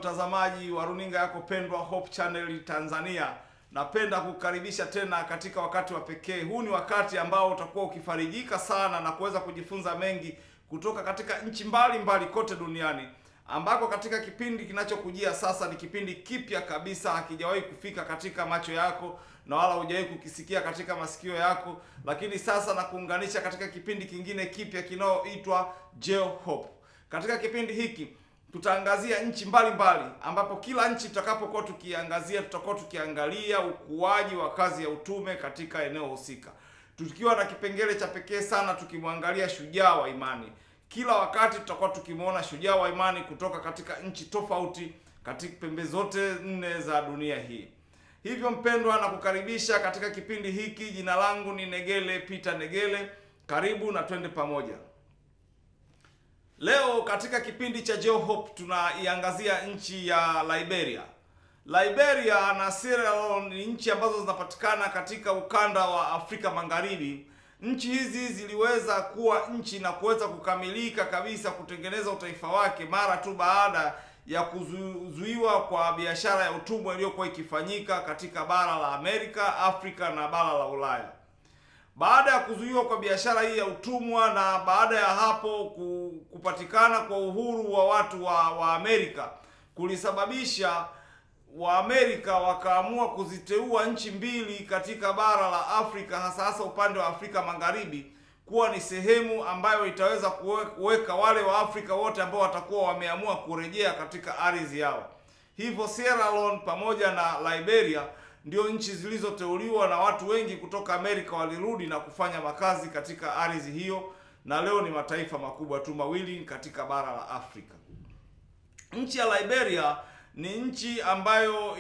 mtazamaji wa runinga yako pendwa Hope Channel Tanzania, napenda kukaribisha tena katika wakati wa pekee. Huu ni wakati ambao utakuwa ukifarijika sana na kuweza kujifunza mengi kutoka katika nchi mbalimbali kote duniani, ambako katika kipindi kinachokujia sasa ni kipindi kipya kabisa, hakijawahi kufika katika macho yako na wala hujawahi kukisikia katika masikio yako, lakini sasa na kuunganisha katika kipindi kingine kipya kinayoitwa Geo Hope. Katika kipindi hiki tutaangazia nchi mbalimbali ambapo kila nchi tutakapokuwa tukiangazia tutakuwa tukiangalia ukuaji wa kazi ya utume katika eneo husika, tukiwa na kipengele cha pekee sana tukimwangalia shujaa wa imani. Kila wakati tutakuwa tukimwona shujaa wa imani kutoka katika nchi tofauti katika pembe zote nne za dunia hii. Hivyo mpendwa, na kukaribisha katika kipindi hiki. Jina langu ni Negele Peter Negele, karibu na twende pamoja. Leo katika kipindi cha Geo Hope tunaiangazia nchi ya Liberia. Liberia na Sierra Leone ni nchi ambazo zinapatikana katika ukanda wa Afrika Magharibi. Nchi hizi ziliweza kuwa nchi na kuweza kukamilika kabisa kutengeneza utaifa wake mara tu baada ya kuzuiwa kwa biashara ya utumwa iliyokuwa ikifanyika katika bara la Amerika, Afrika na bara la Ulaya. Baada ya kuzuiwa kwa biashara hii ya utumwa na baada ya hapo kupatikana kwa uhuru wa watu wa, wa Amerika kulisababisha Waamerika wakaamua kuziteua nchi mbili katika bara la Afrika hasa hasa upande wa Afrika Magharibi kuwa ni sehemu ambayo itaweza kuweka wale wa Afrika wote ambao watakuwa wameamua kurejea katika ardhi yao. Hivyo Sierra Leone pamoja na Liberia ndio nchi zilizoteuliwa na watu wengi kutoka Amerika walirudi na kufanya makazi katika ardhi hiyo, na leo ni mataifa makubwa tu mawili katika bara la Afrika. Nchi ya Liberia ni nchi ambayo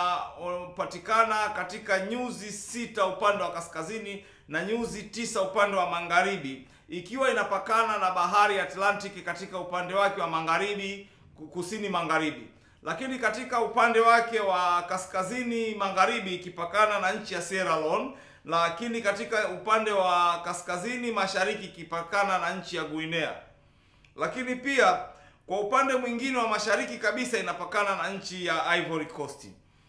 inapatikana katika nyuzi sita upande wa kaskazini na nyuzi tisa upande wa magharibi, ikiwa inapakana na bahari ya Atlantic katika upande wake wa magharibi, kusini magharibi lakini katika upande wake wa kaskazini magharibi ikipakana na nchi ya Sierra Leone, lakini katika upande wa kaskazini mashariki ikipakana na nchi ya Guinea, lakini pia kwa upande mwingine wa mashariki kabisa inapakana na nchi ya Ivory Coast.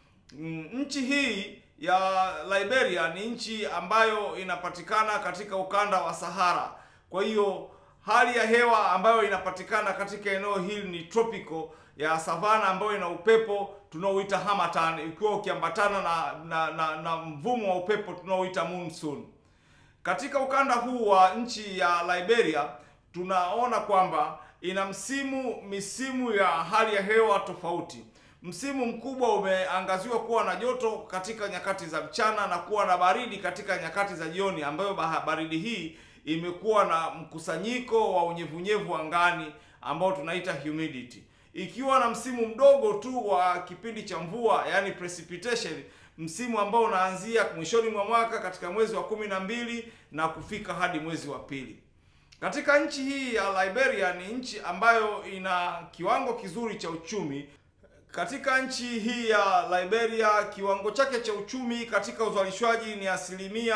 Nchi hii ya Liberia ni nchi ambayo inapatikana katika ukanda wa Sahara. Kwa hiyo hali ya hewa ambayo inapatikana katika eneo hili ni tropical ya savana ambayo ina upepo tunaoita harmattan, ikiwa ukiambatana na na, na na mvumo wa upepo tunaoita monsoon. Katika ukanda huu wa nchi ya Liberia tunaona kwamba ina msimu misimu ya hali ya hewa tofauti. Msimu mkubwa umeangaziwa kuwa na joto katika nyakati za mchana na kuwa na baridi katika nyakati za jioni, ambayo baridi hii imekuwa na mkusanyiko wa unyevunyevu angani ambao tunaita humidity ikiwa na msimu mdogo tu wa kipindi cha mvua yani precipitation, msimu ambao unaanzia mwishoni mwa mwaka katika mwezi wa kumi na mbili na kufika hadi mwezi wa pili. Katika nchi hii ya Liberia ni nchi ambayo ina kiwango kizuri cha uchumi. Katika nchi hii ya Liberia kiwango chake cha uchumi katika uzalishwaji ni asilimia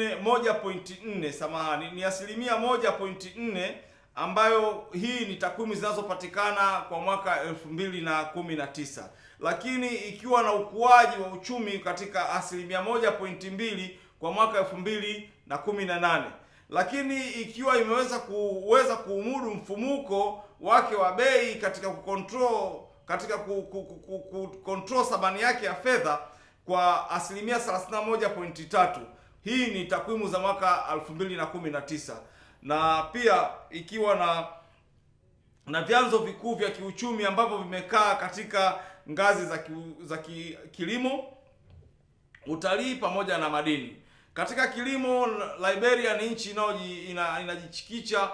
1.4, samahani, ni asilimia 1.4 ambayo hii ni takwimu zinazopatikana kwa mwaka elfu mbili na kumi na tisa, lakini ikiwa na ukuaji wa uchumi katika asilimia moja pointi mbili kwa mwaka elfu mbili na kumi na nane, lakini ikiwa imeweza kuweza kuumudu mfumuko wake wa bei katika kucontrol katika kucontrol thamani yake ya fedha kwa asilimia 31.3. Hii ni takwimu za mwaka elfu mbili na kumi na tisa na pia ikiwa na na vyanzo vikuu vya kiuchumi ambavyo vimekaa katika ngazi za ki, za ki, kilimo, utalii pamoja na madini. Katika kilimo, Liberia ni nchi ina, inajichikicha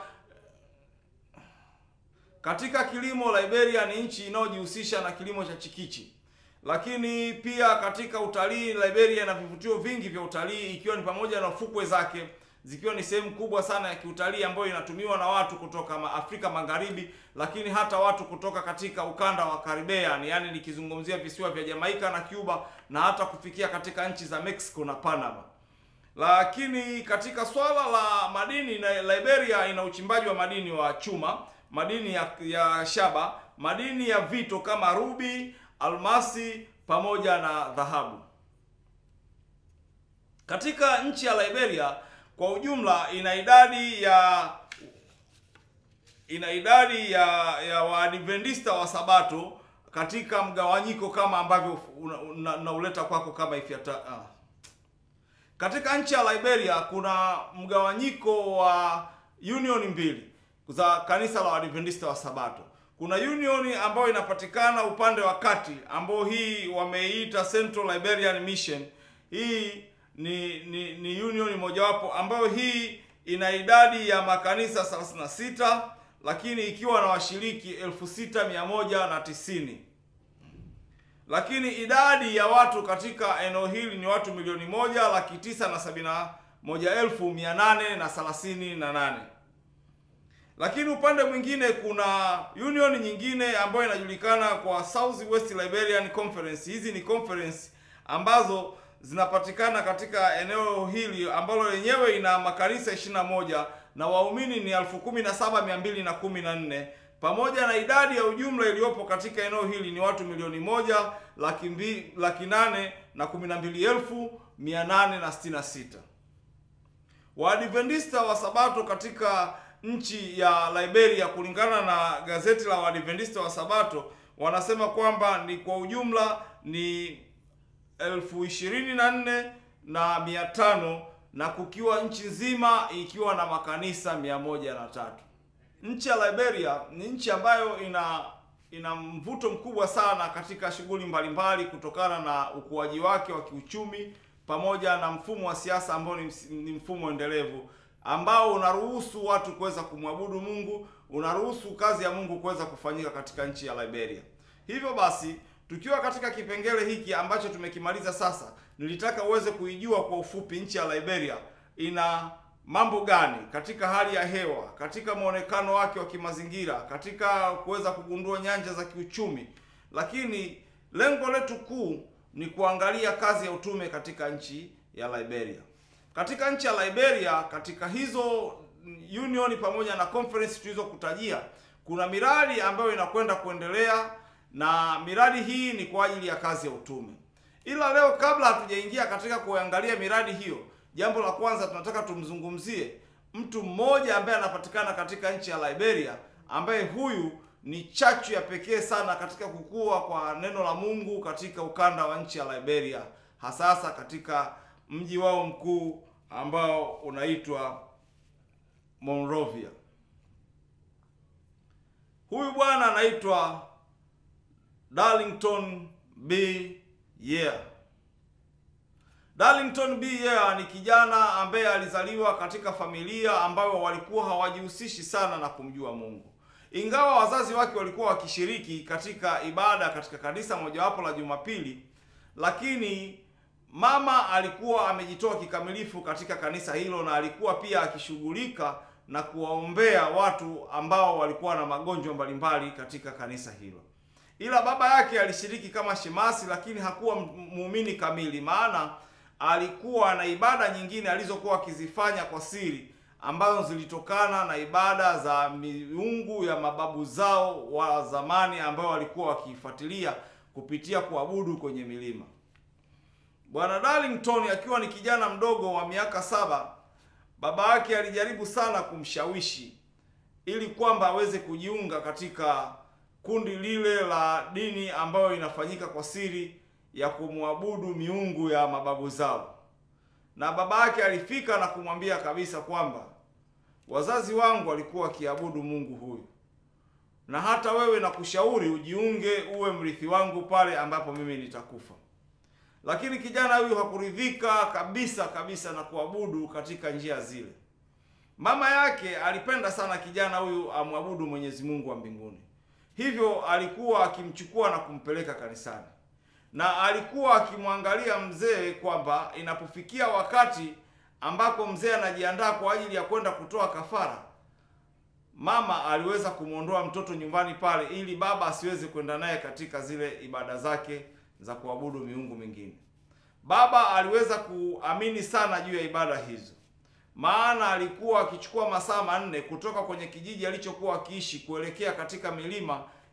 katika kilimo. Liberia ni nchi inayojihusisha na kilimo cha chikichi, lakini pia katika utalii, Liberia ina vivutio vingi vya utalii ikiwa ni pamoja na fukwe zake zikiwa ni sehemu kubwa sana ya kiutalii ambayo inatumiwa na watu kutoka Afrika Magharibi, lakini hata watu kutoka katika ukanda wa Caribbean, yaani nikizungumzia visiwa vya Jamaica na Cuba na hata kufikia katika nchi za Mexico na Panama. Lakini katika swala la madini, na Liberia ina uchimbaji wa madini wa chuma, madini ya, ya shaba, madini ya vito kama rubi, almasi pamoja na dhahabu. Katika nchi ya Liberia kwa ujumla ina idadi ya ina idadi ya ya Waadventista wa Sabato katika mgawanyiko kama ambavyo unauleta kwako kama ifuata. Ah. Katika nchi ya Liberia kuna mgawanyiko wa union mbili za kanisa la Waadventista wa Sabato. Kuna union ambayo inapatikana upande wa kati ambao hii wameiita Central Liberian Mission. Hii ni ni, ni union mojawapo ambayo hii ina idadi ya makanisa 36 lakini ikiwa na washiriki elfu sita mia moja na tisini lakini idadi ya watu katika eneo hili ni watu milioni moja laki tisa na sabini na moja elfu mia nane na thelathini na nane lakini upande mwingine kuna union nyingine ambayo inajulikana kwa South West Liberian Conference. Hizi ni conference ambazo zinapatikana katika eneo hili ambalo lenyewe ina makanisa 21 na waumini ni elfu kumi na saba mia mbili na kumi na nne pamoja na idadi ya ujumla iliyopo katika eneo hili ni watu milioni moja laki mbili laki nane na kumi na mbili elfu mia nane na sitini na sita. Waadventista wa Sabato katika nchi ya Liberia kulingana na gazeti la Waadventista wa Sabato wanasema kwamba ni kwa ujumla ni elfu ishirini na nne na mia tano na kukiwa nchi nzima ikiwa na makanisa mia moja na tatu. Nchi ya Liberia ni nchi ambayo ina ina mvuto mkubwa sana katika shughuli mbalimbali kutokana na ukuaji wake wa kiuchumi pamoja na mfumo wa siasa ambao ni, ni mfumo endelevu ambao unaruhusu watu kuweza kumwabudu Mungu, unaruhusu kazi ya Mungu kuweza kufanyika katika nchi ya Liberia. Hivyo basi, tukiwa katika kipengele hiki ambacho tumekimaliza sasa, nilitaka uweze kuijua kwa ufupi nchi ya Liberia ina mambo gani katika hali ya hewa, katika mwonekano wake wa kimazingira, katika kuweza kugundua nyanja za kiuchumi, lakini lengo letu kuu ni kuangalia kazi ya utume katika nchi ya Liberia. Katika nchi ya Liberia, katika hizo union pamoja na conference tulizokutajia, kuna miradi ambayo inakwenda kuendelea na miradi hii ni kwa ajili ya kazi ya utume. Ila leo kabla hatujaingia katika kuangalia miradi hiyo, jambo la kwanza tunataka tumzungumzie mtu mmoja ambaye anapatikana katika nchi ya Liberia, ambaye huyu ni chachu ya pekee sana katika kukua kwa neno la Mungu katika ukanda wa nchi ya Liberia, hasasa katika mji wao mkuu ambao unaitwa Monrovia. Huyu bwana anaitwa Darlington B. Year. Darlington B. Year ni kijana ambaye alizaliwa katika familia ambayo walikuwa hawajihusishi sana na kumjua Mungu. Ingawa wazazi wake walikuwa wakishiriki katika ibada katika kanisa mojawapo la Jumapili, lakini mama alikuwa amejitoa kikamilifu katika kanisa hilo na alikuwa pia akishughulika na kuwaombea watu ambao walikuwa na magonjwa mbalimbali katika kanisa hilo. Ila baba yake alishiriki kama shemasi, lakini hakuwa muumini kamili, maana alikuwa na ibada nyingine alizokuwa akizifanya kwa siri ambazo zilitokana na ibada za miungu ya mababu zao wa zamani ambao walikuwa wakiifuatilia kupitia kuabudu kwenye milima. Bwana Darlington akiwa ni kijana mdogo wa miaka saba, baba yake alijaribu sana kumshawishi ili kwamba aweze kujiunga katika kundi lile la dini ambayo inafanyika kwa siri ya kumwabudu miungu ya mababu zao. Na baba yake alifika na kumwambia kabisa kwamba wazazi wangu walikuwa wakiabudu Mungu huyu, na hata wewe nakushauri ujiunge, uwe mrithi wangu pale ambapo mimi nitakufa. Lakini kijana huyu hakuridhika kabisa kabisa na kuabudu katika njia zile. Mama yake alipenda sana kijana huyu amwabudu Mwenyezi Mungu wa mbinguni, hivyo alikuwa akimchukua na kumpeleka kanisani, na alikuwa akimwangalia mzee kwamba inapofikia wakati ambapo mzee anajiandaa kwa ajili ya kwenda kutoa kafara, mama aliweza kumwondoa mtoto nyumbani pale ili baba asiweze kwenda naye katika zile ibada zake za kuabudu miungu mingine. Baba aliweza kuamini sana juu ya ibada hizo, maana alikuwa akichukua masaa manne kutoka kwenye kijiji alichokuwa akiishi kuelekea katika milima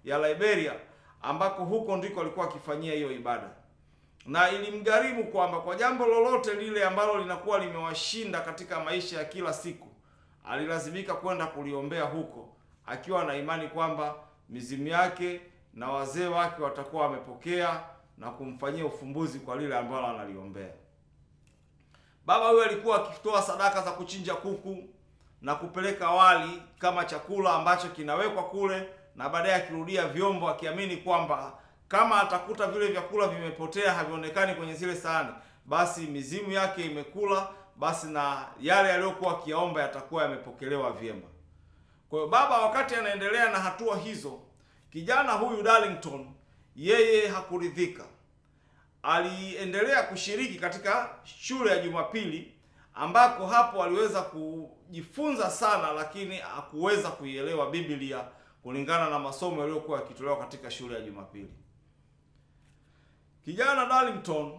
ya Liberia, ambako huko ndiko alikuwa akifanyia hiyo ibada, na ilimgharimu kwamba kwa jambo lolote lile ambalo linakuwa limewashinda katika maisha ya kila siku, alilazimika kwenda kuliombea huko, akiwa na imani kwamba mizimu yake na wazee wake watakuwa wamepokea na kumfanyia ufumbuzi kwa lile ambalo analiombea. Baba huyo alikuwa akitoa sadaka za kuchinja kuku na kupeleka wali kama chakula ambacho kinawekwa kule, na baadaye akirudia vyombo, akiamini kwamba kama atakuta vile vyakula vimepotea, havionekani kwenye zile sahani, basi mizimu yake imekula, basi na yale yaliyokuwa akiyaomba yatakuwa yamepokelewa vyema. Kwa hiyo baba, wakati anaendelea na hatua hizo, kijana huyu Darlington yeye hakuridhika. Aliendelea kushiriki katika shule ya Jumapili ambako hapo aliweza kujifunza sana, lakini hakuweza kuielewa Biblia kulingana na masomo yaliyokuwa yakitolewa katika shule ya Jumapili. Kijana Darlington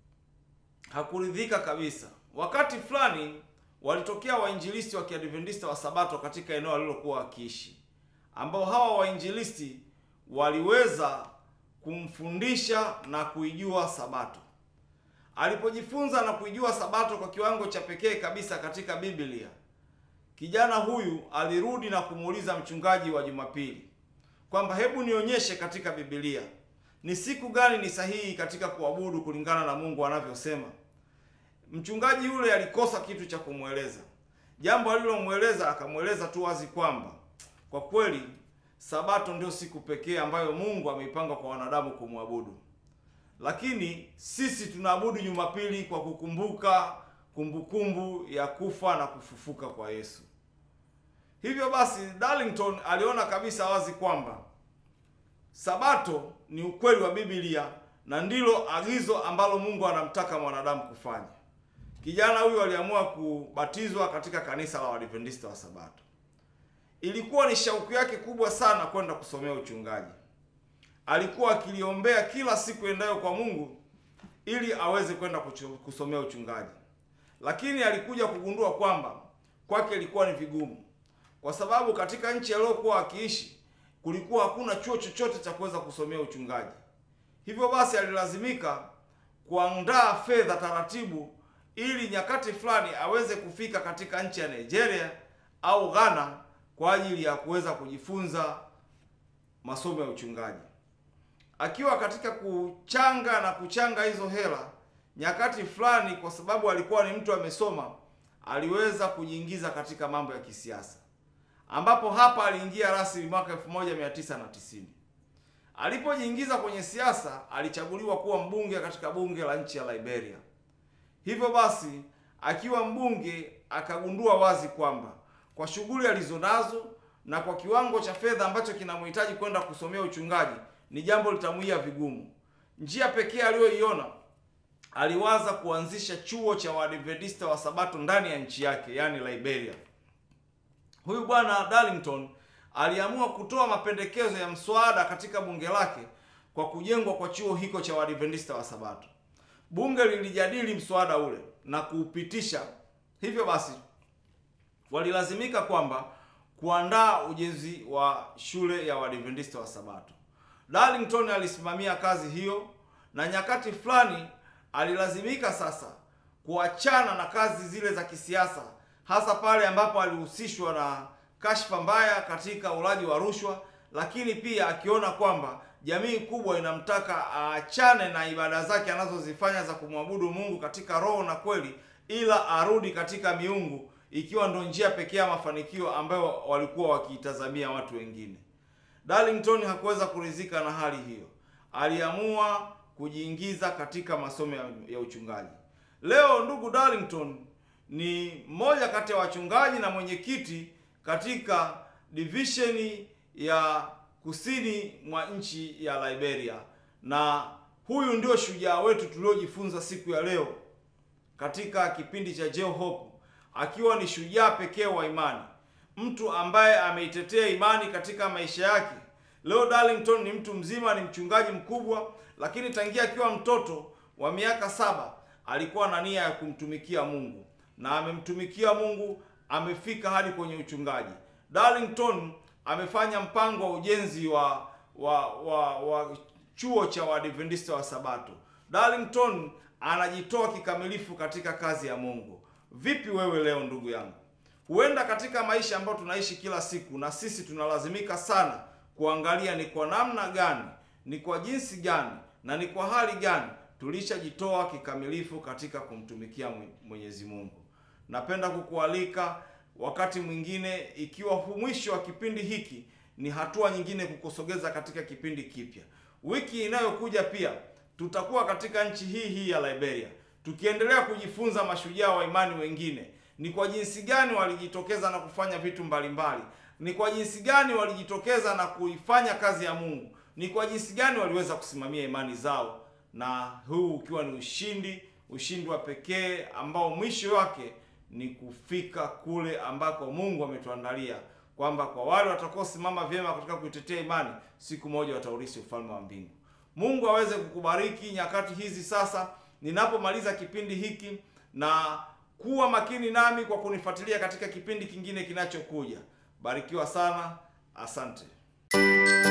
hakuridhika kabisa. Wakati fulani walitokea wainjilisti wa Kiadventista wa Sabato katika eneo alilokuwa wakiishi, ambao hawa wainjilisti waliweza kumfundisha na kuijua Sabato. Alipojifunza na kuijua Sabato kwa kiwango cha pekee kabisa katika Biblia, kijana huyu alirudi na kumuuliza mchungaji wa Jumapili kwamba hebu nionyeshe katika Biblia ni siku gani ni sahihi katika kuabudu kulingana na Mungu anavyosema. Mchungaji yule alikosa kitu cha kumweleza. Jambo alilomweleza akamweleza tu wazi kwamba kwa kweli Sabato ndio siku pekee ambayo Mungu ameipanga kwa wanadamu kumwabudu, lakini sisi tunaabudu Jumapili kwa kukumbuka kumbukumbu ya kufa na kufufuka kwa Yesu. Hivyo basi, Darlington aliona kabisa wazi kwamba Sabato ni ukweli wa Biblia na ndilo agizo ambalo Mungu anamtaka mwanadamu kufanya. Kijana huyu aliamua kubatizwa katika kanisa la Waadventista wa Sabato. Ilikuwa ni shauku yake kubwa sana kwenda kusomea uchungaji. Alikuwa akiliombea kila siku endayo kwa Mungu ili aweze kwenda kusomea uchungaji, lakini alikuja kugundua kwamba kwake ilikuwa ni vigumu, kwa sababu katika nchi aliyokuwa akiishi kulikuwa hakuna chuo chochote cha kuweza kusomea uchungaji. Hivyo basi alilazimika kuandaa fedha taratibu, ili nyakati fulani aweze kufika katika nchi ya Nigeria au Ghana kwa ajili ya kuweza kujifunza masomo ya uchungaji. Akiwa katika kuchanga na kuchanga hizo hela, nyakati fulani, kwa sababu alikuwa ni mtu amesoma, aliweza kujiingiza katika mambo ya kisiasa, ambapo hapa aliingia rasmi mwaka 1990. Alipojiingiza kwenye siasa, alichaguliwa kuwa mbunge katika bunge la nchi ya Liberia. Hivyo basi, akiwa mbunge akagundua wazi kwamba kwa shughuli alizonazo na kwa kiwango cha fedha ambacho kinamhitaji kwenda kusomea uchungaji ni jambo litamwia vigumu. Njia pekee aliyoiona, aliwaza kuanzisha chuo cha Waadventista wa Sabato ndani ya nchi yake, yaani Liberia. Huyu bwana Darlington aliamua kutoa mapendekezo ya mswada katika bunge lake kwa kujengwa kwa chuo hiko cha Waadventista wa Sabato. Bunge lilijadili mswada ule na kuupitisha. Hivyo basi walilazimika kwamba kuandaa ujenzi wa shule ya Waadventista wa Sabato. Darlington alisimamia kazi hiyo, na nyakati fulani alilazimika sasa kuachana na kazi zile za kisiasa, hasa pale ambapo alihusishwa na kashfa mbaya katika ulaji wa rushwa, lakini pia akiona kwamba jamii kubwa inamtaka aachane na ibada zake anazozifanya za kumwabudu Mungu katika roho na kweli, ila arudi katika miungu ikiwa ndo njia pekee ya mafanikio ambayo walikuwa wakiitazamia watu wengine. Darlington hakuweza kuridhika na hali hiyo, aliamua kujiingiza katika masomo ya, ya uchungaji. Leo ndugu Darlington ni mmoja kati ya wachungaji na mwenyekiti katika divisheni ya kusini mwa nchi ya Liberia, na huyu ndio shujaa wetu tuliojifunza siku ya leo katika kipindi cha Jeo Hope akiwa ni shujaa pekee wa imani, mtu ambaye ameitetea imani katika maisha yake. Leo Darlington ni mtu mzima, ni mchungaji mkubwa, lakini tangia akiwa mtoto wa miaka saba alikuwa na nia ya kumtumikia Mungu na amemtumikia Mungu, amefika hadi kwenye uchungaji. Darlington amefanya mpango wa ujenzi wa wa wa, wa chuo cha Waadventista wa Sabato. Darlington anajitoa kikamilifu katika kazi ya Mungu. Vipi wewe leo ndugu yangu? Huenda katika maisha ambayo tunaishi kila siku, na sisi tunalazimika sana kuangalia ni kwa namna gani, ni kwa jinsi gani na ni kwa hali gani tulishajitoa kikamilifu katika kumtumikia Mwenyezi Mungu. Napenda kukualika wakati mwingine, ikiwa mwisho wa kipindi hiki ni hatua nyingine kukusogeza katika kipindi kipya. Wiki inayokuja pia tutakuwa katika nchi hii hii ya Liberia tukiendelea kujifunza mashujaa wa imani wengine ni kwa jinsi gani walijitokeza na kufanya vitu mbalimbali, ni kwa jinsi gani walijitokeza na kuifanya kazi ya Mungu, ni kwa jinsi gani waliweza kusimamia imani zao, na huu ukiwa ni ushindi, ushindi wa pekee ambao mwisho wake ni kufika kule ambako Mungu ametuandalia, kwamba kwa wale watakaosimama vyema katika kuitetea imani, siku moja wataurithi ufalme wa mbingu. Mungu aweze kukubariki nyakati hizi sasa ninapomaliza kipindi hiki na kuwa makini nami kwa kunifuatilia katika kipindi kingine kinachokuja. Barikiwa sana, asante.